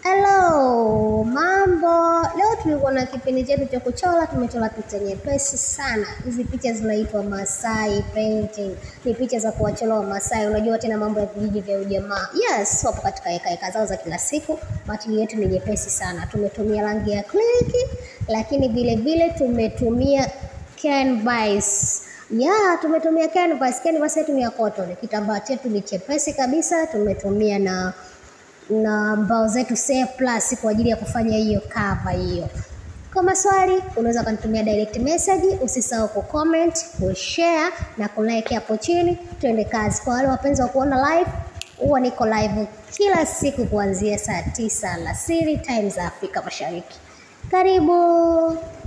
Hello, mambo. Leo tulikuwa na kipindi chetu cha kuchora. Tumechora picha nyepesi sana. Hizi picha zinaitwa Masai painting, ni picha za kuwachora Wamasai. Unajua tena mambo ya vijiji vya ujamaa. Yes, wapo katika heka heka zao za kila siku. Matili yetu ni nyepesi sana. Tumetumia rangi ya acrylic, lakini vile vile tumetumia canvas. Ya, tumetumia canvas. Canvas yetu ni ya cotton. Kitambaa chetu ni chepesi kabisa. Tumetumia na na mbao zetu C plus kwa ajili ya kufanya hiyo cover hiyo. Kwa maswali unaweza kunitumia direct message, usisahau kucomment, kushare na kulike hapo chini. Tuende kazi. Kwa wale wapenzi wa kuona live, huwa niko live kila siku kuanzia saa tisa alasiri time za Afrika Mashariki. Karibu.